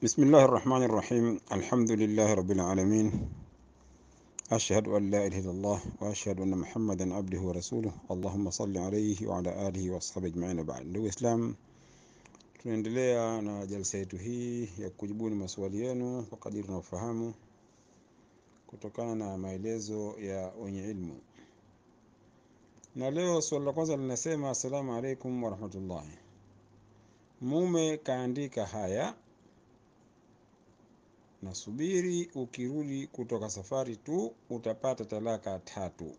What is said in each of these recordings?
بسم الله الرحمن الرحيم الحمد لله رب العالمين أشهد أن لا إله إلا الله وأشهد أن محمدا عبده ورسوله اللهم صل عليه وعلى آله وأصحابه أجمعين وبعد ndugu Islam tunaendelea na jalsa yetu hii ya kujibuni maswali yenu kwa kadiri tunaofahamu kutokana na maelezo ya wenye ilmu na leo swali la kwanza linasema assalamu alaikum warahmatullahi mume kaandika haya nasubiri ukirudi kutoka safari tu utapata talaka tatu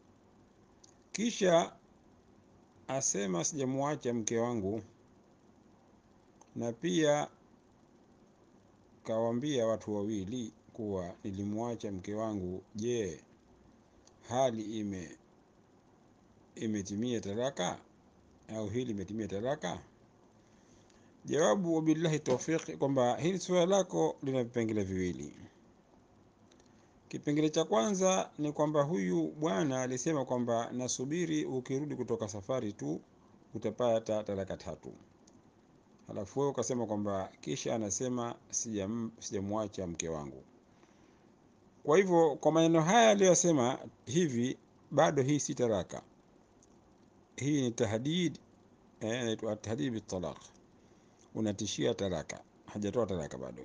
kisha asema sijamwacha mke wangu na pia kawaambia watu wawili kuwa nilimwacha mke wangu je hali ime imetimia talaka au hili imetimia talaka jawabu wabillahi tawfiq kwamba hili suala lako lina vipengele viwili kipengele cha kwanza ni kwamba huyu bwana alisema kwamba nasubiri ukirudi kutoka safari tu utapata talaka tatu halafu wewe ukasema kwamba kisha anasema sijamwacha sija mke wangu kwa hivyo kwa maneno haya aliyosema hivi bado hii si talaka hii ni tahdid inaitwa eh, tahdid bitalaq unatishia talaka hajatoa talaka bado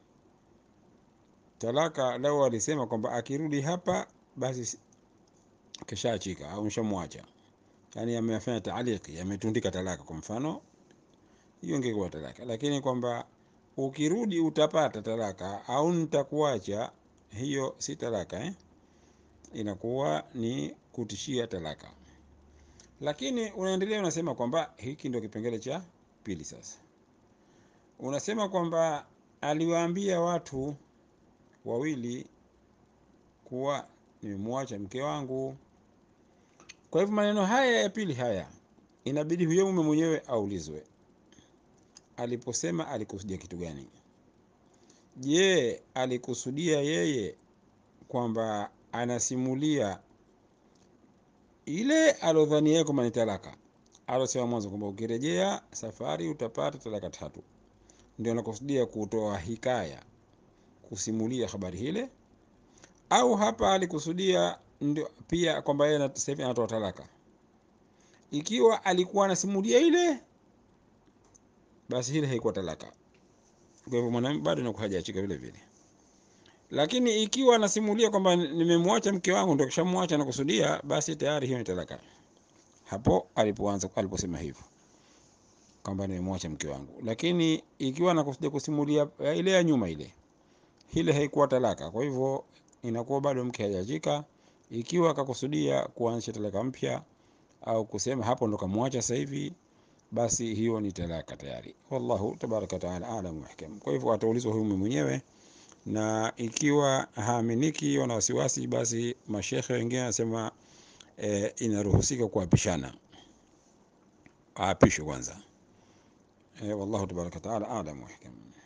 talaka lau alisema kwamba akirudi hapa basi kishaachika au mshamwacha yani amefanya taaliki ametundika talaka kwa mfano hiyo ingekuwa talaka lakini kwamba ukirudi utapata talaka au nitakuacha hiyo si talaka eh? inakuwa ni kutishia talaka lakini unaendelea unasema kwamba hiki ndio kipengele cha pili sasa unasema kwamba aliwaambia watu wawili kuwa nimemwacha mke wangu kwa hivyo maneno haya ya pili haya inabidi huyo mume mwenyewe aulizwe aliposema alikusudia kitu gani je alikusudia yeye kwamba anasimulia ile alodhani yeye kwamba ni talaka alosema mwanzo kwamba ukirejea safari utapata talaka tatu ndio anakusudia kutoa hikaya kusimulia habari hile au hapa alikusudia ndio pia kwamba yeye sasa hivi anatoa talaka ikiwa alikuwa anasimulia ile basi hile haikuwa talaka kwa hivyo mwanamume bado inakuwa hajaachika vile vile lakini ikiwa anasimulia kwamba nimemwacha mke wangu ndio kishamwacha na kusudia basi tayari hiyo ni talaka hapo alipoanza aliposema hivyo kwamba nimemwacha mke wangu lakini ikiwa anakusudia kusimulia ile ya nyuma ile ile haikuwa talaka kwa hivyo inakuwa bado mke hajaachika ikiwa akakusudia kuanzisha talaka mpya au kusema hapo ndo kamwacha sasa hivi basi hiyo ni talaka tayari wallahu tabaraka taala alam wahkam kwa hivyo ataulizwa huyu mwenyewe na ikiwa haaminiki wana wasiwasi basi mashekhe wengine anasema e, inaruhusika kuapishana aapishwe kwanza e, wallahu tabaraka taala alam wahkam